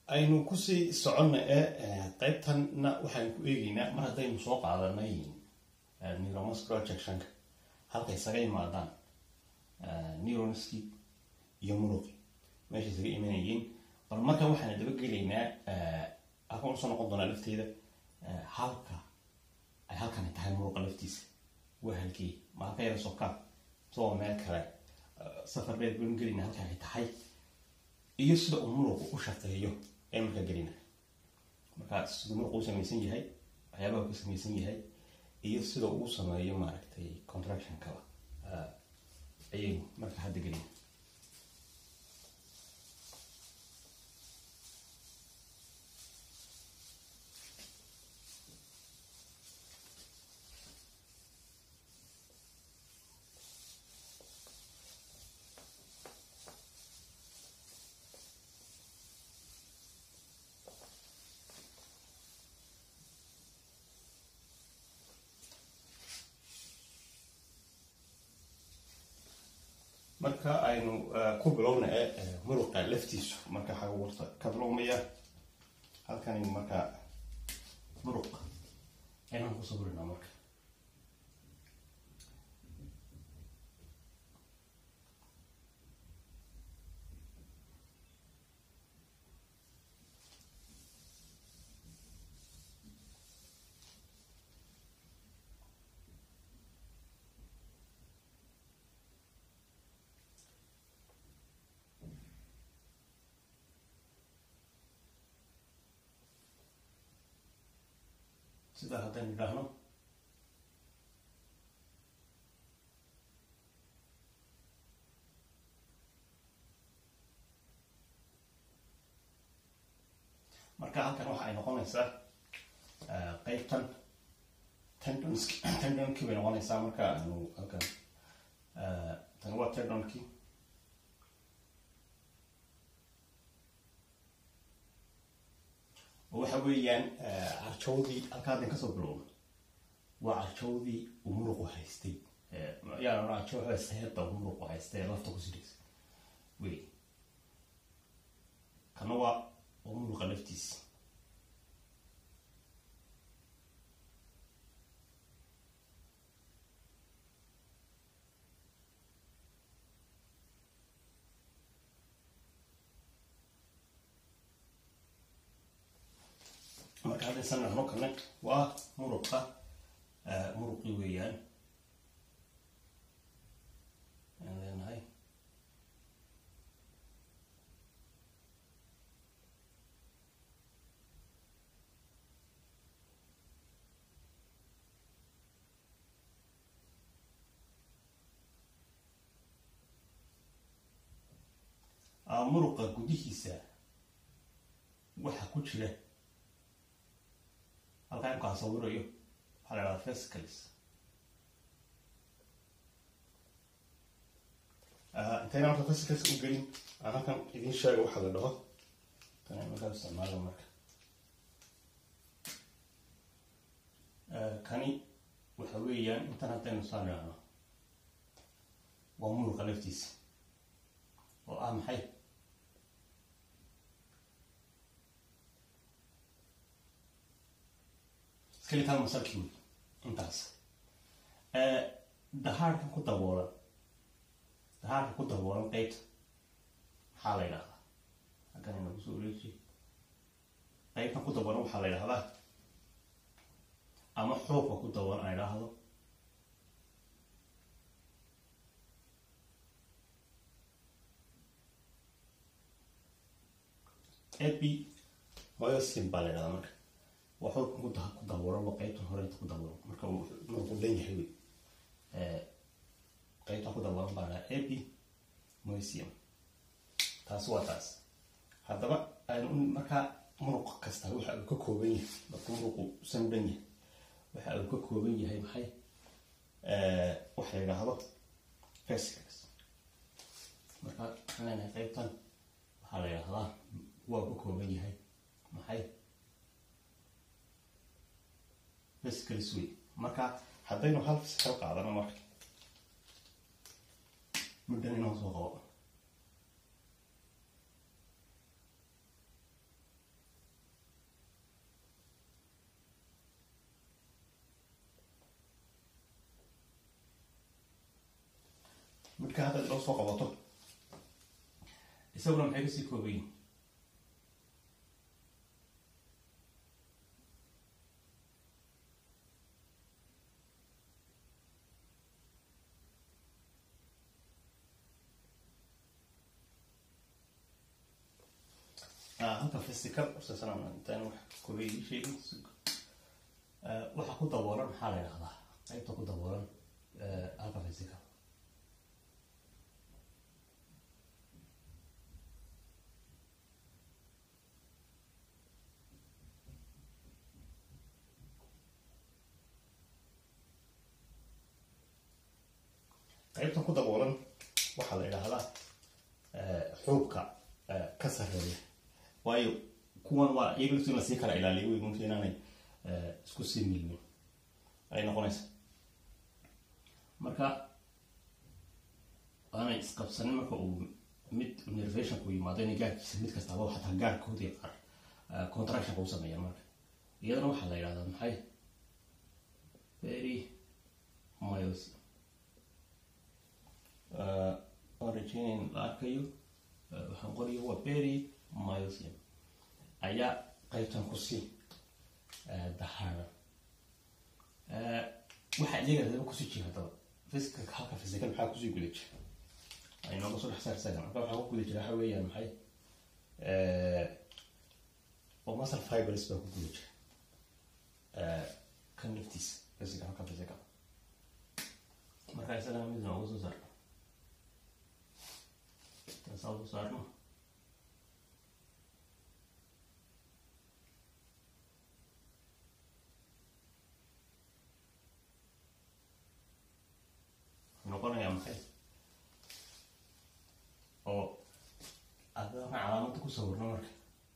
aynu kusii soconna ee qaybtanna waxaan ku eegeynaa mar haddaynu soo qaadanay neuromuscular junction-ka halka isaga imaadaan neuronski iyo muruqi meesha isaga imanayeen bal marka waxaan dabagelaynaa halkan usoo noqon doonaa lafteeda halka ay halkani tahay muruqa laftiisa waa halkii ma halka yara sokaa soo meel kale safar dheer baynu gelayna halka ay tahay iyo sida uu muruqu u shaqeeyo ee markaa gelina markaa siduu muruqu u samaysan yahay waxyaabaha ku samaysan yahay iyo sida uu sameeyo maaragtay contractionkaba ayaynu marka hadda gelina marka aynu ku bilowna ee muruqa laftiisu marka xaga warta ka bilowmaya halkani marka muruq inaan ku sawirina marka sidaa haddaynu idhaahno marka halkan waxa ay noqonaysaa qeybtan tendonski tendonki bay noqonaysaa marka anu halkan tan waa tendonki waxa weeyaan carjawdii halka haddan kasoo bilowna waa carjawdii uu muruqu haystay yaa carjaw heesta uu muruqu haystay ee lafta ku sidhaysa wey kana waa waa muruqa laftiisa marka haddaysan dhahno kane waa muruqa muruqi weeyaan aan leenahay muruqa gudihiisa waxa ku jira halkaa imkaa sawirayo waxaa la dhahdaa fescalis intayna marka fescalis u gelin aan halkan idin sheega waxa la dhaho tan markaa isticmaalo marka kani waxa weeyaan intan haddaynu saan idhaahno waa muruqa laftiisa oo ah maxay skeletal muscle intaas dahaarkan ku daboolan dahaarka ku daboolan qeybta maxaa la yidhahdaa halkan inagu soo wareejiye qeybtan ku daboolan waxaa la yidhahdaa ama xoogka ku daboolan aan idhaahdo epi myosin baa la yidhahdaa marka waa xoolkan ku ku daboolan waa qeybtan horeynta ku daboolan marka markuu dhan yahay wey qeybtan ku daboolan baa lahaa epi moisium taas waa taas haddaba aynu markaa muruq kasta waxa uu ka kooban yahay markuu muruqu san dhan yahay waxa uu ka kooban yahay maxay waxa la yidhaahdo fesicles marka waxaan leenahay qeybtan waxaa la yidhahdaa waa ka kooban yahay maxay fescalis wey marka haddaynu hal fiscal qaadano marka muddan inoo soo qabo midka haddaad loo soo qabato isaguna maxay kasii koobayin halka physical processan intaan wax koobay sheegin waxa ku daboolan maxaa la yidhahdaa qaybta ku daboolan halka physical qaybta ku daboolan waxaa la yidhaahdaa xuubka ka sareeya waayo kuwan waa iyaga laftii lasii kala ilaaliyo wey mumkin inaanay isku sii milmin ay noqonaysa marka aanay isqabsanin marka uu mid nervationku yimaado inay gaarkiisa mid kastaba xataa gaarkoodii qaar contractionka u sameeya marka iyadana waxaa la yidhahdaa maxay very miles origin la arkayo waxaan qorayo waa berry myosium ayaa qaybtan kusii dahaara waxaa iyaga hadaba kusii jira hadaba physical halka physical maxaa kusii guda jira aynooga soo dhex saar sagan marka waxaa ku guda jira waxa weeyaan maxay oo muscle fibers baa ku guda jira kan naftiisa physical halka physical marka isagana mid nooga soo saarno taasaa soo saarno noqonaya maxay oo adana calaamada ku sawirno marka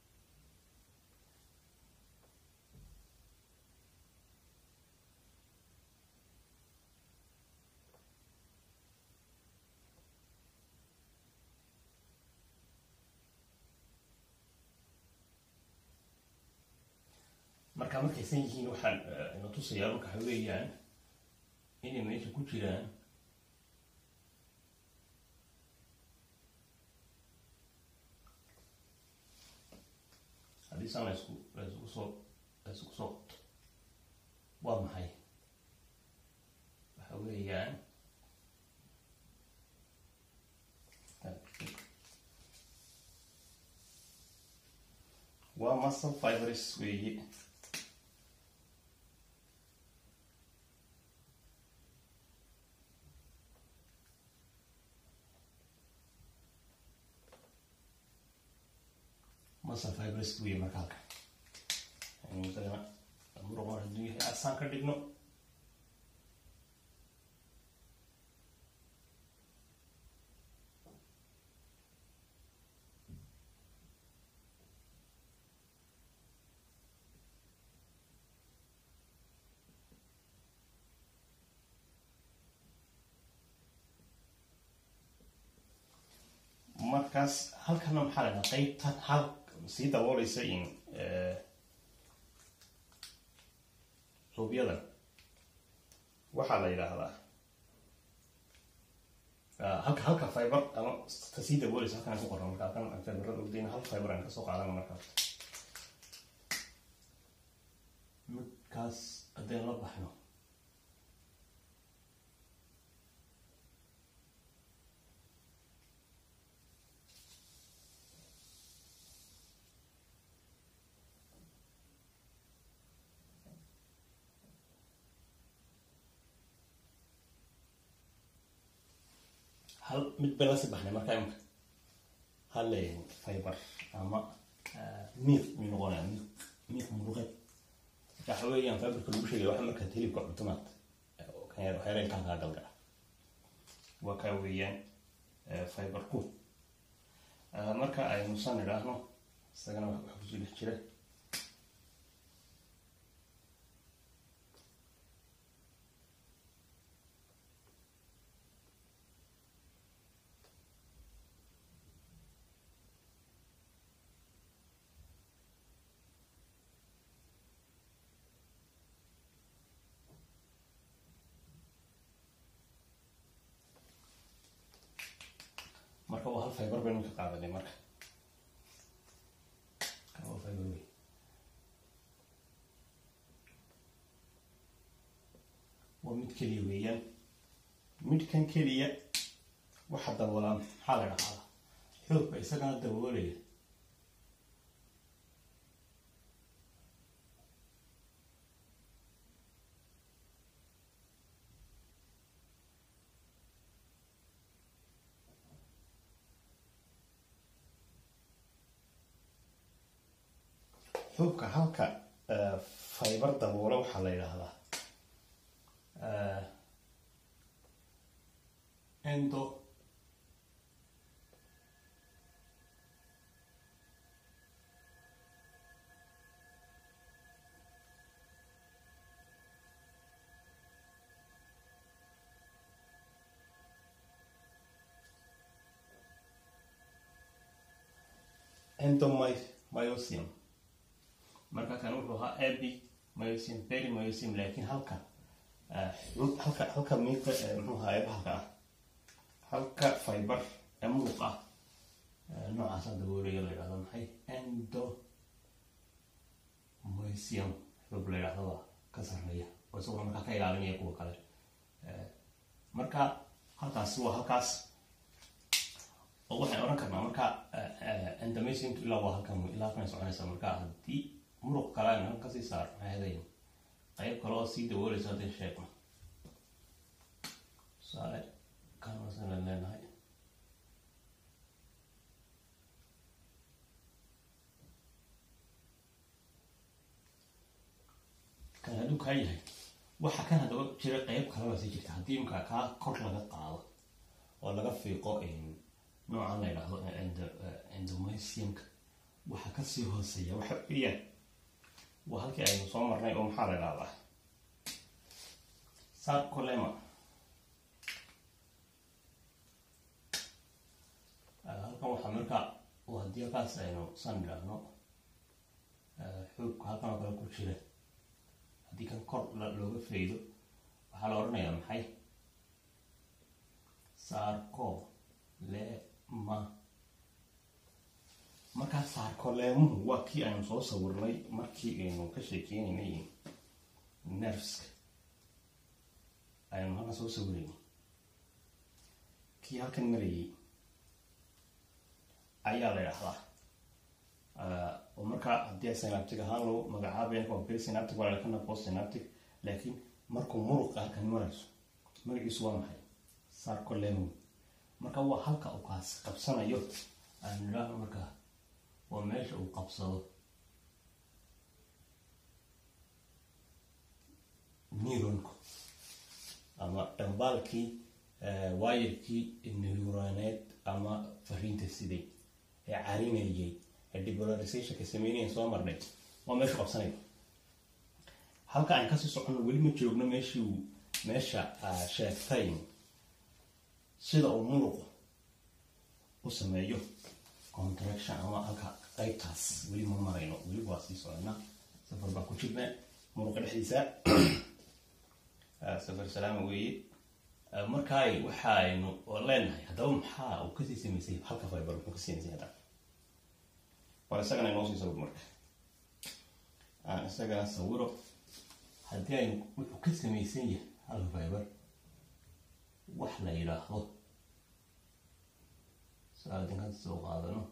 marka markaysan yihiin waxaan ina tusayaa marka waxa weeyaan inay meesha ku jiraan haddii saan laysku laysku soo laysku soo qabto waa maxay waxa weeyaan waa muscle fibers weeye muscle fibers weeye marka halka aynu isagana muruqa hadduu yahay asaan ka dhigno markaas halkana maxaa la dhahaa qaybtan hal sii dabooleysa in xuubyadan waxaa la yidhaahdaa halka halka fiber ama ta sii dabooleysa halkan ku qoran marka halkan fiberada ogdayna hal fiber aan kasoo qaadana marka midkaas haddaynu la baxno hal mid bela si baxnay marka imka hal fiber ama miiq mi noqonaya miiq miiq muruqeed marka waxa weeyaan fiberka lagu sheegaya waxa markaad hilibka cuntumaad waxyaalaha kaa galgala waa kaa weeyaan fiberku marka aynu san idhaahno isagana wax kusoo dhex jira marka waa hal fiber baynu ka qaadanay marka kan waa fiber wey waa mid keliya weeyaan midkan keliya waxa daboolaan maxaa la dhahdaa xoogba isagana daboolaya xubka halka fiber daboola waxaa la yidhaahdaa endo endomyosium marka kan wuxuu ahaa abi myosium beri myosium laakiin halka halka halka miidka muxuu ahaa eebahalka ah halka fiber ee muuq ah noocaasa daboolaya la yidhahdo maxay endo myosium xoog la yidhahdo waa ka sarreeya oo isaguna markaa ka ilaalinaya kuwa kale marka halkaasi waa halkaas oo waxaan odhan karnaa marka endomysiumka ilaa waa halkan ilaa halkan soconaysa marka haddii muruq kale aynu halkan kasii saar maxay hadayn qayb kale oo sii dabooleysa hadday sheegno tusaale kan wasan leenahay kan hadduu kaa yahay waxa kan haddaba jira qayb kaleba sii jirta haddii imka kaa kor laga qaado oo laga fiiqo noocan la yidhaahdo endomysiumka waxa kasii hooseeya waxa weeyaan waa halkii aynu soo marnay oo maxaa la idhahdaa sarcolema halkan waxaa marka haddii halkaas aynu san idhaahno xoogka halkan oo kale ku jira haddii kan kor looga faydo waxaa la odhanayaa maxay sarcolema markaa saarkoleemuhu waa kii aynu soo sawirnay markii aynu ka sheekeynaynay nerfska aynu halkan soo sawiraynay kii halkan marayay ayaa la idhahdaa oo markaa haddii synaptic ahaan loo magacaabaya waa presynaptic waa kana postsynaptic laakiin markuu muruqa halkan marayso magaciisu waa maxay sarcolemu marka waa halka uu kaas qabsanayo aynu idhaahno markaa waa meesha uu qabsado neuronku ama dhambaalkii wayarkii neuroneed ama fariinta siday ee carinayay ee depolarizationka sameynaya soo marnay waa meeshu qabsanaya halka aan kasii soconno weli ma joogno meeshii meesha sheegtay sida uu muruqu u sameeyo contraction ama halka qaybtaas weli ma marayno weli waa sii socona safar baa ku jirna muruqa dhexdiisa safar salaama weeye markaay waxaaynu leenahay haddaba maxaa uu kasii samaysay halka fiber muxuu kasii samaysay haddaba bal isagana inoo sii sawir marka aan isagana sawiro haddii aynu wuxuu ka samaysan yahay halka fiber wax la yidhaahdo saadin ka soo qaadano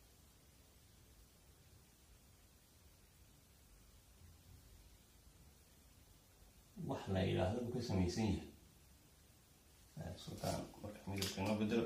wax la yidhaahdo uu ka samaysan yahay sultaan marka midabka inoo bedelo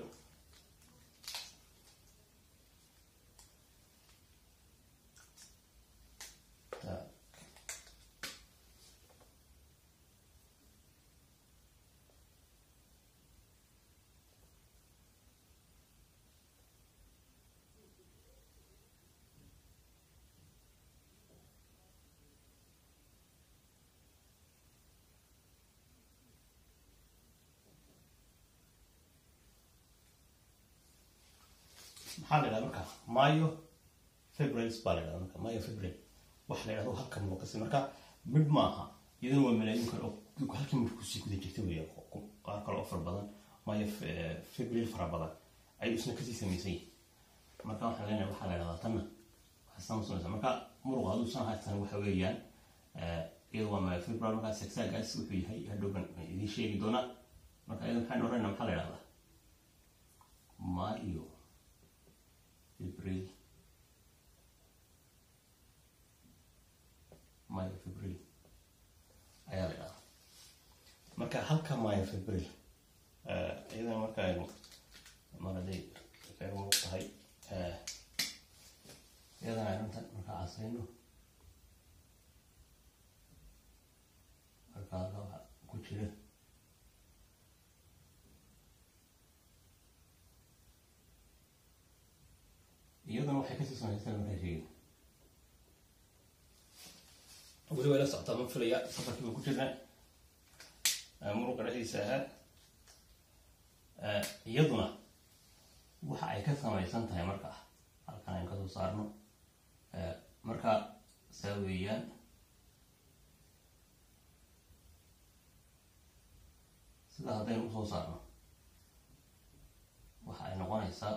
maxaa la yidhahda marka mayo febrils baa la yidhahda marka mayo febril waxa la yidhahdo halka muqasi marka midh maaha iyadana waa malaayin kale oo halkii midh kusii guda jirta weya qaar kale oo fara badan mayo febril fara badan ayuu isna kasii samaysan yahay marka waxaan leenahay waxaa la dhahdaa tanna waxaa samsameysa marka muruqa hadduu san haysan waxa weeyaan iyada waa myofibral markaa sagsaagaas wuxuu yahay hadhowban idiin sheegi doonaa marka iyada maxaan oranayna maxaa la dhahdaa mario fibril myofibril ayaa la dhahdaa marka halka myofibril iyadana marka aynu mar haday kaga muuq tahay iyadana arrintan markaa casayno marka halka waxa ku jira iyadana waxay kasii samaysan markaa sheegin weli way la socotaa ma filaya safarkii baan ku jirnaa muruqa dhexdiisa ahaa iyaduna waxa ay ka samaysan tahay marka halkan aynu kasoo saarno marka saa weeyaan sidaa haddaynu usoo saarno waxa ay noqonaysaa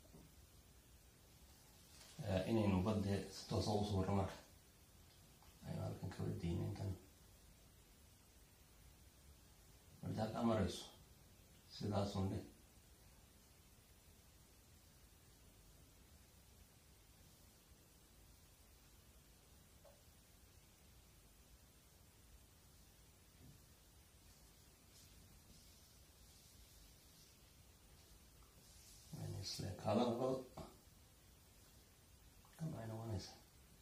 inaynu badee si toosa u sawirno marka aynu halkan kaba deyna intan marti halkaa marayso sidaasun dhe isleekaada labada kan ay noqonaysaa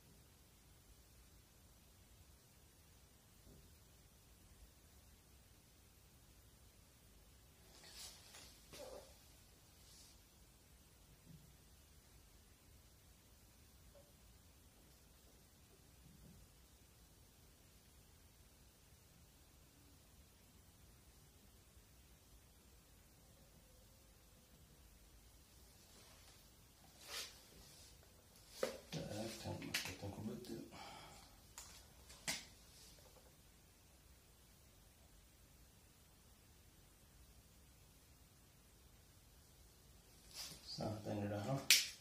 saa haddaynu idhaahno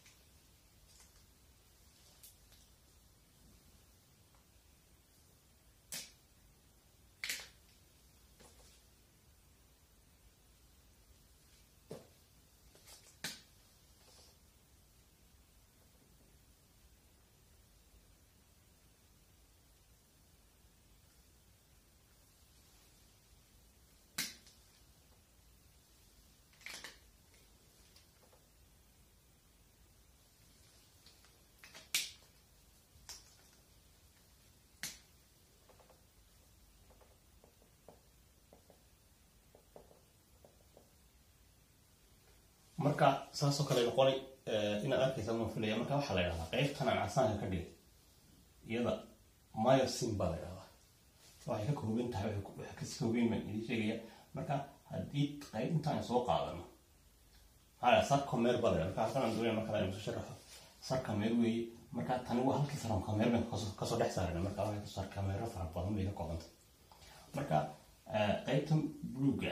marka saasoo kale noqonay inaad arkaysa ma filaya marka waxaa la ydhahdaa qeybtan aan casaanka ka dhigay iyada myosin baa la ydhahdaa waxay ka kooban tahay waxay kasii kooban baan idin sheegaya marka haddii qayb intaan soo qaadano maxaa la sarcomer baa la ydhahdaa marka halkan aan doonaya marka la soo sharaxo sarcomer weeye marka tani waa halkii sarcomer baan kasoo dhex saarana marka waxay sarcomero fara badan bay ka koobantay marka qaybtan bluga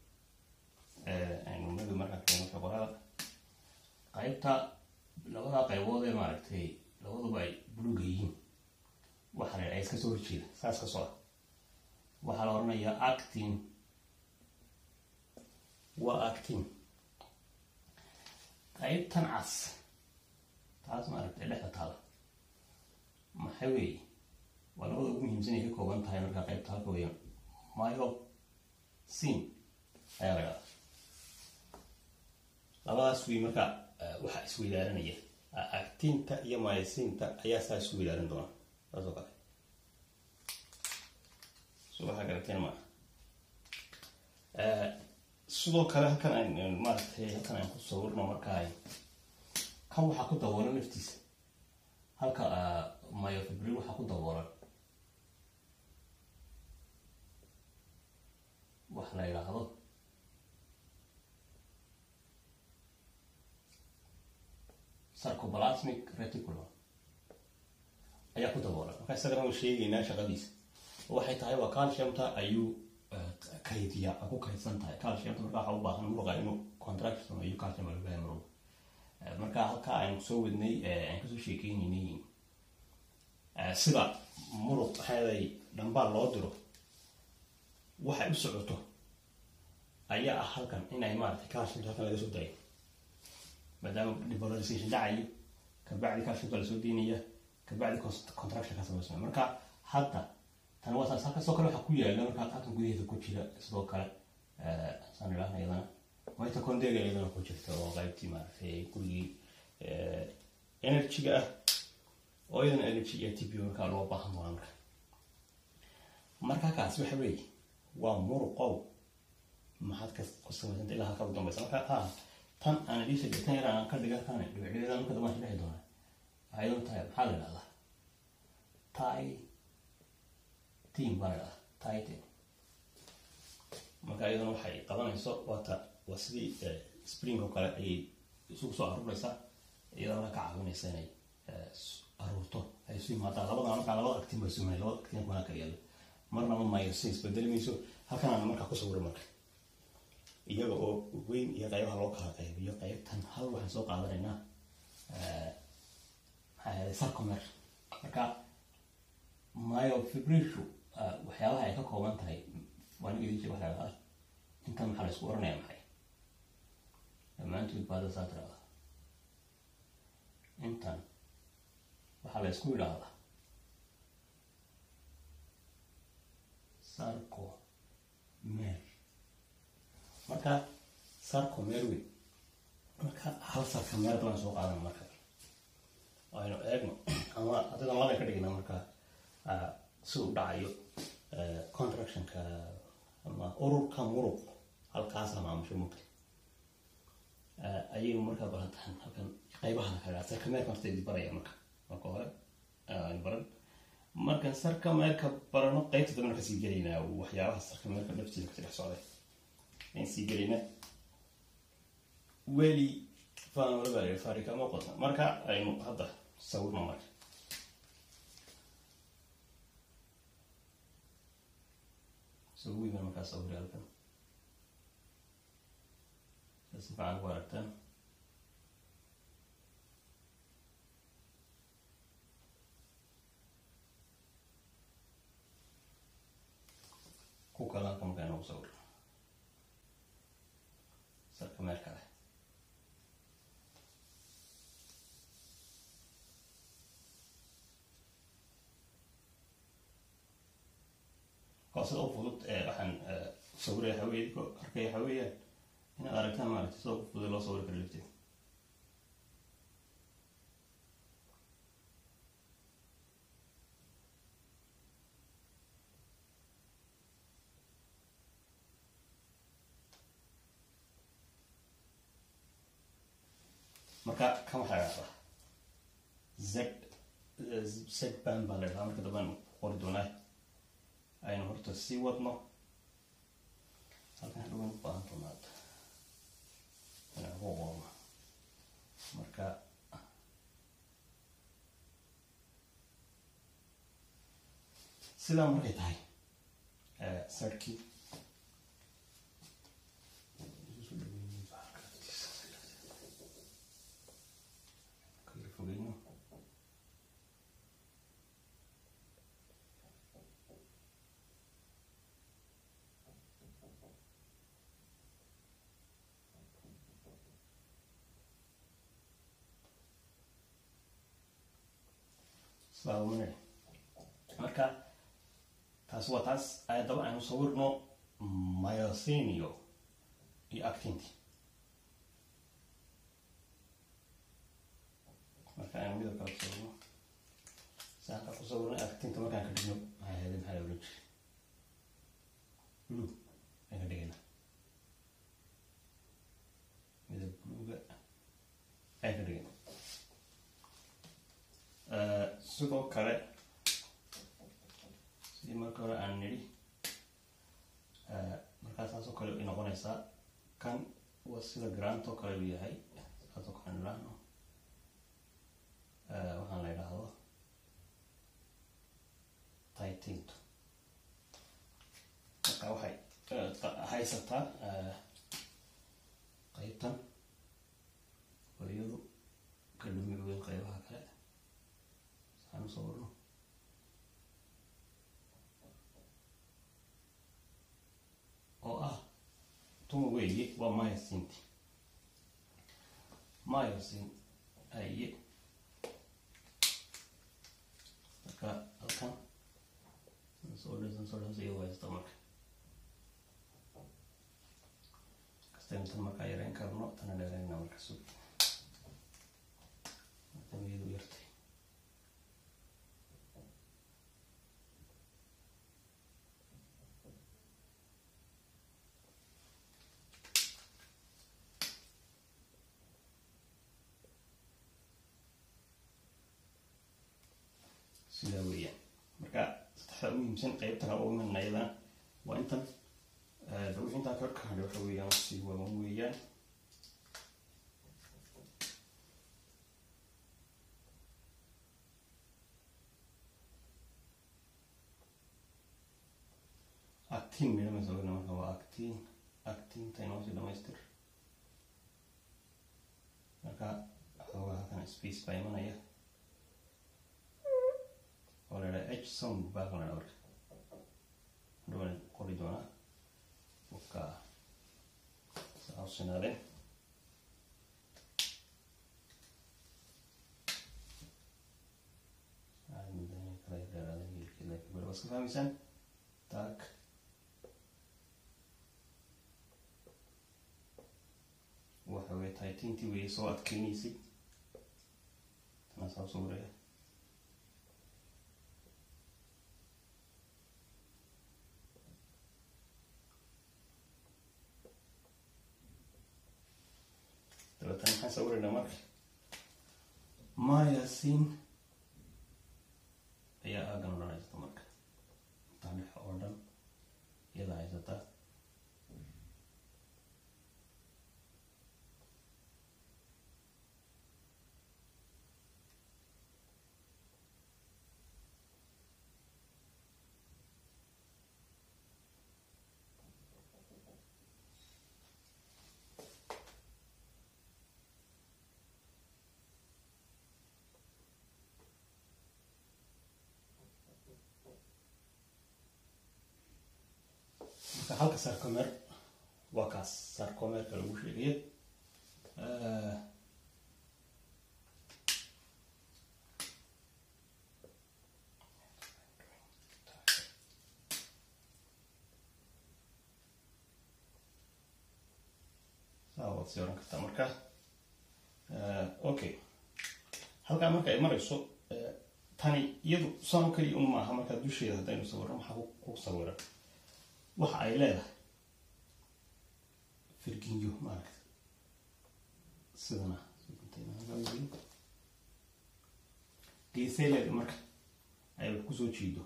aynu madu marka keeno shaqorada qaybta labada qaybood ee maaragtay labaduba ay buluga yihiin waxaa la iska soo horjeeda saas ka socda waxaa la odhanayaa actin waa actin qaybtan cas taas maaragtay dhexda taala maxay weeye waa labada ugu muhiimsan ay ka kooban tahay marka qaybta halka weeyaan myo sin ayaa la dhahdaa labadaas wey marka waxaa isweydaaranaya actinta iyo myosinta ayaa saa isu weydaaran doona saas oo kale so waxaa garateen maa sidoo kale halkan aan maaragtay halkan aan ku sawirno markaa kan waxaa ku daboolan laftiisa halka myofibril waxaa ku daboolan wax la yidhaahdo sarcoplasmic reticulum ayaa ku daboolan marka isagana waan sheegaynaa shaqadiisa waxay tahay waa calciumta ayuu kaydiya ku kaydsan tahay calciumta marka waxaa u baahan muruqa inuu contraction iyo calcium baa loogahay marwalba marka halkaa aynu soo wadnay aan kasoo sheekeynaynay sida muruq maxaaday dhambaal loo diro waxay u socoto ayaa ah halkan inay maaragtay calciumka halkan laga soo dayo maadaama depolarization dhacayo kabacdi calciumka lasoo deynaya kabacdi contraction ka samaysmaya marka hadda tan waa saas halkaasoo kale waxaa ku yaala marka halkan gudaheeda ku jira sidoo kale saan idhaahna iyadana mitochondria iyadana ku jirta oo qaybtii maaragtay gurigii energy-ga ah oo iyadana energy iyo tb markaa loo baahan doona marka marka kaas waxa weeye waa muruqow maxaad ka ku samaysanta ilaa halka u dambaysa marka ha tan aan idin sheegay tan yar aan ka dhigan kan dhibicdhibeeda marka dambe aan dhexi doonaa waxay idan tahay maxaa la idhahdaa tai team baa la idhahdaa tai team marka iyadana waxay qabanayso waata waa sidii spring oo kale ayay isugu soo aruuraysaa iyadana marka ka caawinaysa inay aruurto ay isu yimaadaan labada markaa labada actin bay sumay labada actin kuna ka yaalo marnaba myosin isbedeli mayso halkanaana markaa ku sawiray marka iyaga oo weyn iyo qaybaha loo kala qaybiyo qaybtan hal waxaan soo qaadanaynaa maxaa yahay sarcomer marka myofibrishu waxyaabaha ay ka kooban tahay waan idin jira waxaa ah intan maxaa la isku oranaya maxay dhammaantood baada saa tirahda intan waxaa la isku idhaahdaa sarcomer marka sarcomer wey marka hal sarcomer baan soo qaadana marka aynu eegno ama hadadan labay ka dhigna marka si u dhacayo contractionka ama ururka muruq halkaas la maamusho mugta ayaynu markaa barataan halkan qaybaha kala sarcomerka horta idi baraya marka marka hore aynu baran markaan sarcomerka barano qaybta dambena kasii gelaynaa waxyaabaha sarcomerka dhaftiisa kasi dhex socday ayaan sii gelaynaa weli faanwalaba farika ma qodna marka aynu hadda sawirno marka sawirna markaa sawir halkan si fiican ku aragtaan ku kale halka markaa inoogu sawir sarka meel kale sida u fudud waxaan sawiraya hawey arkaya waxa weeyaan inaad aragtaan maaragtay sida ugu fudud loo sawiri karo lifteeda marka kan waxaa dhahdaa z z ban baa la dhahaa marka dambaan qori doonaa aynu horta sii wadno halkan hadhowan u baahan doonaad inaan ku qorno marka sidaa markay tahay sarkii fogeyno saamane marka taas waa taas daba aynu sawirno myosinio iyo actinti marka aynu midab kale kusawirno saaka ku sawirno actinta markaan ka dhigno maxay ahayd maxaa la oran jiray blue ayaan ka dhigayna midab bluega ayaan ka dhigayna sidoo kale sidii marka hore aan nidhi markaa saas oo kale ay noqonaysaa kan waa sida grant oo kale uu yahay saas oo kale nidhaahno waxaan la idhaahdo titinto marka waxay haysataa qayb qeybtan oo iyadu ka dhumi weyn qeybaha kale saan usoo warno oo ah tuma weeye waa myosinti myosin aye marka halkan soo dhisan soo dhisan iyadu haysta marka kastaynu tan markaa yareyn karno tana dheereyna marka sug tan iyadu yartay sidaa weeyaan marka saddexda u muhiimsan qeybta kale ugu muhiimna iyadana waa intan wixii intaan ka kahadhay waxa weeyaan si waban weeyaan actin midhamaysa ogna marka waa actin actinta inoo sii dhamaystir marka xoogaa halkan space baa imanaya oo la idhaha h sound baa kan la marka hadhowaan qori doonaa waka saa u sinaadeen kala dheeraaden hilkii laakiin bari waa iska fahmaysaan taag waxa weye taytintii weye soo adkeynaysay tanaa saa usoo wareega dabeetana maxaan sawiraynaa marka myasin ayaa aagan o dhan haysata marka intaa dhex oo dhan iyada haysataa marka halka sarcomer waa kaas sarcomerka lagu sheegaya saa waad sii oran kartaa marka okay halkaa marka ay marayso tani iyadu sano keliya un maaha markaa dusheeda haddaynu sawirno maxaa ku sawiran waxa ay leedahay firginyo maaragta sidana geesay leeda marka ay wax kusoo jiido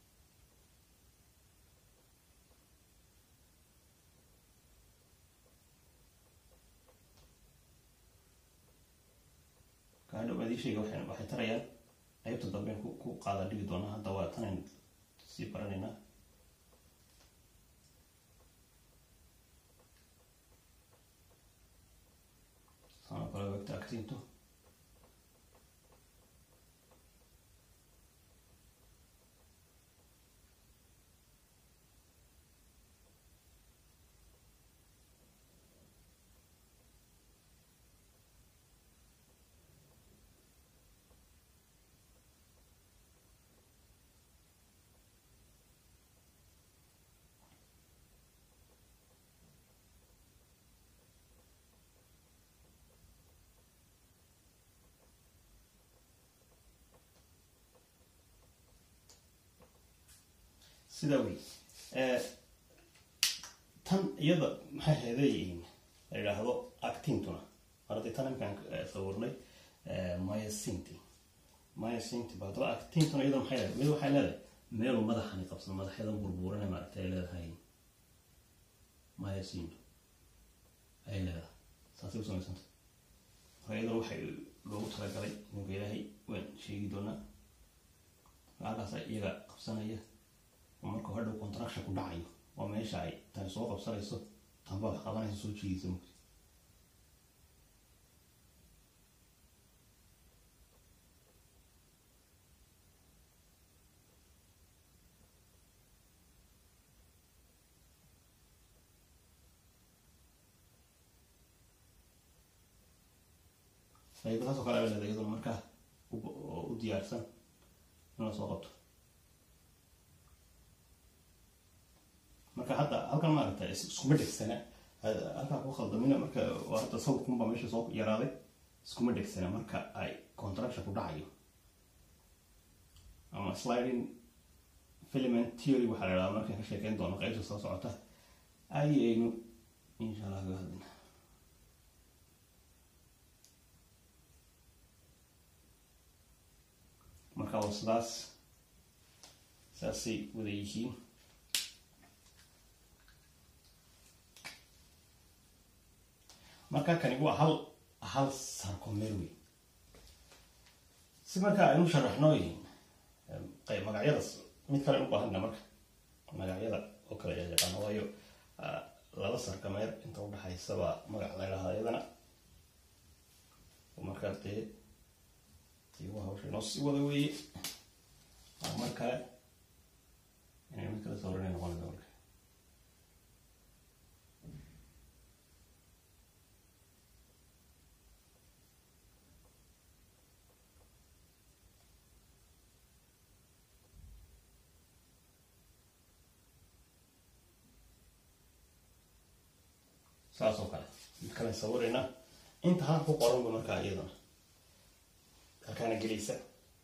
kaadhow adiishayga waxay waxay tarayaan qaybta dambe ku ku qaada dhigi doonaa hadda waa tanayn sii baranaynaa sana kale wegta actinto sidaa wey tan iyada maxay heedeeyihiin la yidhaahdo actintuna mar haddii tan imkaan sawirnay myasinti myasinti ba haddaba actintuna iyada maxay leedahay mid waxay leedahay meelu madaxani qabsan madaxyadan burburane maaragta ay leedahay myasintu ay leedahay saasay u samaysanta marka iyadana waxay loogu talagalay ninka ilaahay waan sheegi doonaa halkaasa iyaga qabsanaya marka hadhow contraction ku dhacayo waa meesha ay tani soo qabsanayso tanba wax qabanaysa soo jiidaysa mugti qaybo taasoo kale leedahay iyaduna markaa u diyaarsan in la soo qabto marka hadda halkan maaragta iskuma dhegsana halkaa ku khaldamina marka hadda sawirkunbaa meesha soo yaraaday iskuma dhegsana marka ay contraction ku dhacayo ama sliding filament theory waxaa la idhahdaa markaan ka sheekeyn doono qaybta soo socota ayaynu insha allah kaga hadlina marka waa sidaas saasay wada yihiin marka kani waa hal hal sarcomer wey si marka aynu sharaxno magacyada mid kale u baahana marka magacyada oo kale ee yaqaano waayo laba sarkameer inta udhaxaysaba magac la idhahda iyadana markaa dee tiiwa hawsha inoo sii wada weeye mar kale inay mid kale sawrinay noqonaysa marka saas oo kale mid kale sawirayna inta halka ku qoranba markaa iyadana halkaana gelaysa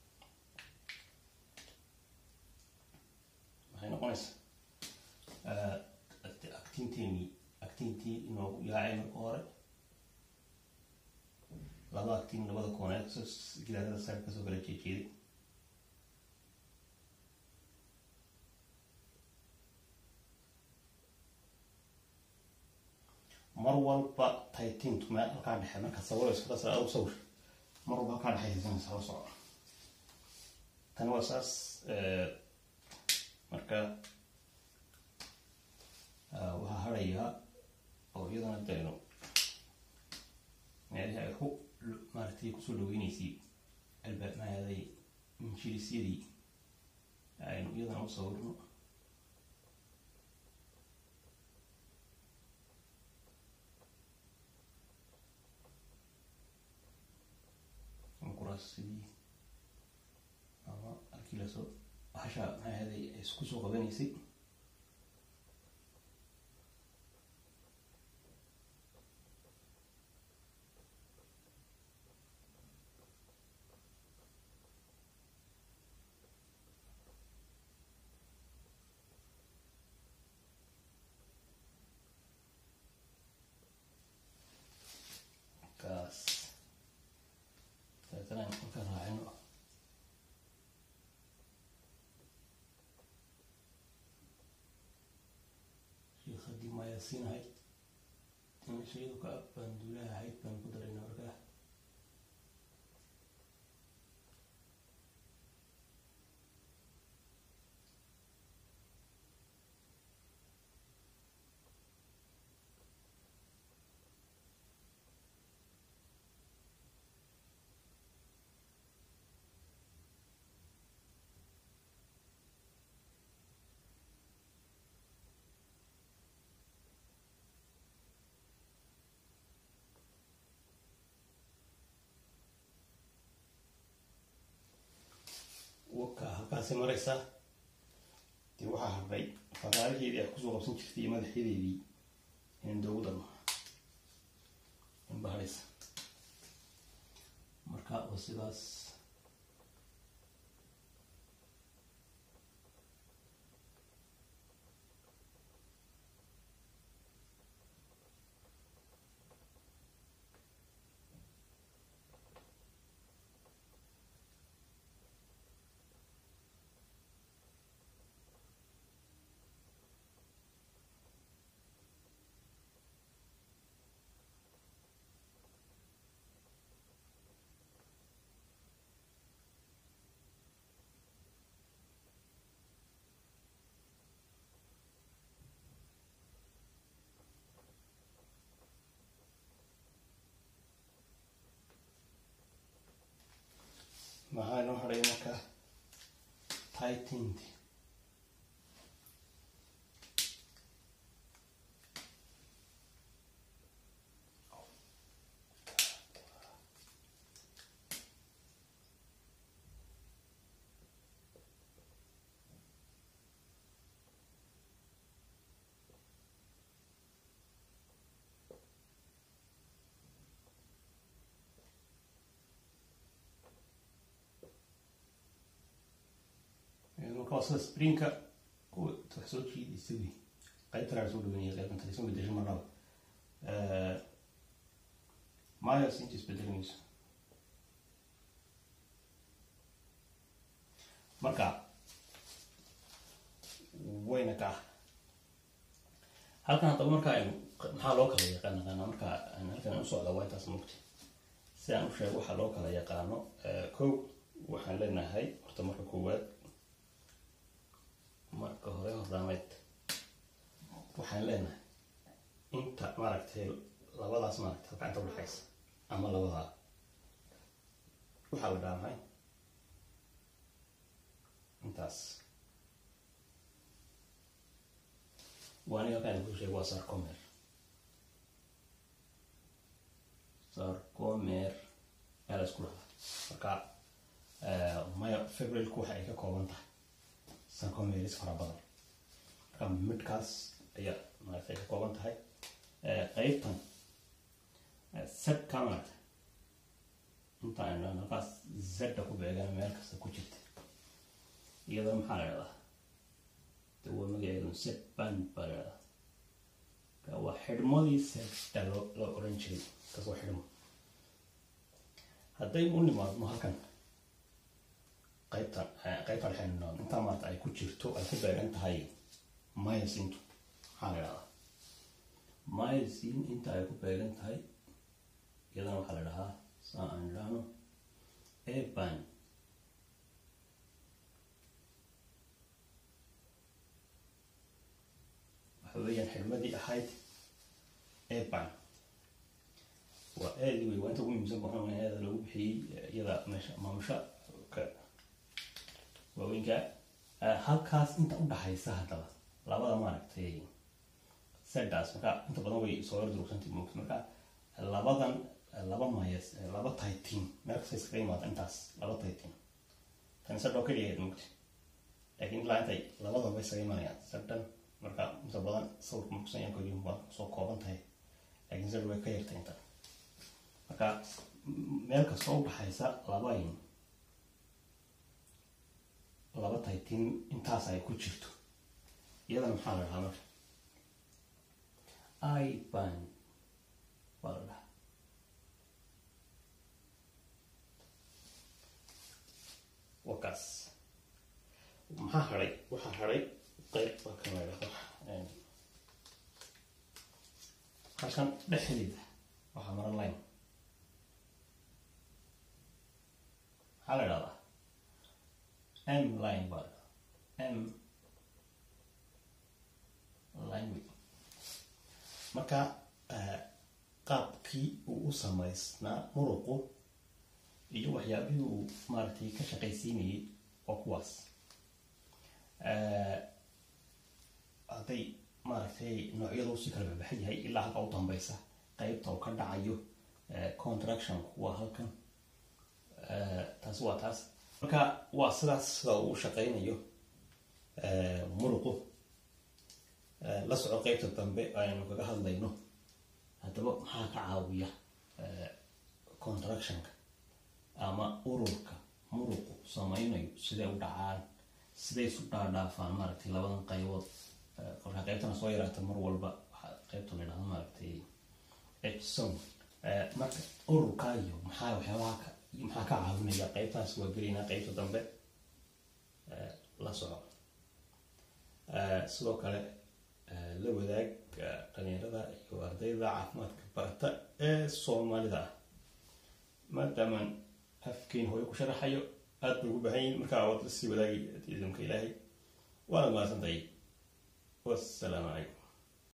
maxay noqonaysaa actinteeni actintii inoogu yaacay marka hore laba actin labada kooneed gidaadada sare kasoo kala jeejeeday mar walba taytintu meel halkaa dhexe marka sawirayso kala sare adugu sawir mar walba halkaa dhexaysanaysa la soco tani waa saas marka waxaa harayaa oo iyadana dayno meelihii ay ku maaratay kusoo dhaweyneysay albaabmaaday injilisyadii aynu iyadana u sawirno kuraasidii ama halkii lasoo hasha maxaaday ay isku soo qabanaysay kaas dabeetana marka raacino shiikadii mayaasiin ahayd dimashayadu ka banduulaha ahayd baan ku darayna markaa waka halkaasi maraysaa dee waxaa hadhay faraaraheedii ay kusoo qabsan jirtay iyo madaxyadeedii in doogu darno inba hadhaysa marka oo sidaas maxaa inoo hadhay marka tightened marka waa sida sprinka kuwa wax soo jiidaysa wey qaybtan aan soo dhaweynaya qaybtan talisan bedesho marnaba myos inta isbedelmayso marka wayna ka ah halkan haddaba marka aynu maxaa loo kala yaqaan naqaana marka aan halkan aan u socda waa intaas mugti si aan u sheego waxaa loo kala yaqaano kow waxaan leenahay horta marka koowaad marka hore hordhaameed waxaan leenahay inta maaragtay labadaas maaragtay halka inta udhexaysa ama labadaa waxaa la dhaha maxay intaas waa aniga halkaan ku sheego waa sarcomer sarcomer ayaa la isku dhahaa marka maya febrilku waxa ay ka kooban tahay sarcomeris fara badan marka midkaas ayaa maaragtay ka kooban tahay qeybtan sebka maaragtay inta aynu dhahno halkaas zedda ku beegan meel kasta ku jirta iyadoo maxaa la dhahdaa de waa magaceedu seban baa la dhahdaa waa xidhmadii sebta loo loo odhan jiray kaas waa xidhmo haddaynu u nimaadno halkan qaybtan qaybtan waxaynu intaa maarata ay ku jirto ay ku beegan tahay myosintu maxaa la dhahdaa myosin inta ay ku beegan tahay iyadana waxaa la dhahaa saa aan idhaahno eban waxa weeyaan xidhmadii ahayd eban waa eedi wey waa inta ugu muhiimsan waxaan eeda lagu bixiyey iyada meesha maamusha ka waaweynka halkaas inta udhaxaysa haddaba labada maaragtay sedaas marka inta badan way soo yar durugsantii moogta marka labadan laba mayas laba taytin meel kasta iskaga imaada intaas laba taytin tan sedhoo keliya ahayd moogta laakiin ilaa intay labadaba iskaga imanayaan sedhan marka inta badan sawirka markusan yan koliin waa soo kooban tahay laakiin sedh way ka yartay inta marka meel kastoo udhaxaysa labayn laba taytin intaas ay ku jirto iyadana maxaa la dhahaa marka iban baa la dhahaa wakaas maxaa haday waxaa haday qeyb baa kan la dhahdo halkan dhexdeeda waxaa maran line maxaa la dhahdaa m line baa la dhahdaa m line wey marka qaabkii uu u samaysnaa muruqu iyo waxyaabihii uu maaragtay ka shaqaysiinayay waa kuwaas hadday maaragtay noocyadu si kala baxbaxan yahay ilaa halka u dambeysa qeybta uu ka dhacayo contraction waa halkan taasi waa taas marka waa sidaas sida uu u shaqaynayo muruqu la soco qeybta dambe aynu kaga hadlayno haddaba maxaa ka caawiya contractionka ama ururka muruqu samaynayo siday u dhacaan siday isu dhaadhaafaan maaragtay labadan qaybood kolkaa qaybtana soo yaraata mar walba waxaa qaybta la dhahdo maaragtay hson marka ururkaa iyo maxaa waxyaabaha ka maxaa ka caawinaya qaybtaas waa gelaynaa qaybta dambe la soco sidoo kale la wadaag dhalinyarada iyo ardayda caafimaadka barata ee soomaalida ah maadaamaan afkeyn hooyo ku sharaxayo aada bay ugu baahan yihin markaa waad lasii wadaagay idamka ilaahay waana mahadsantahay wassalaamu calaykum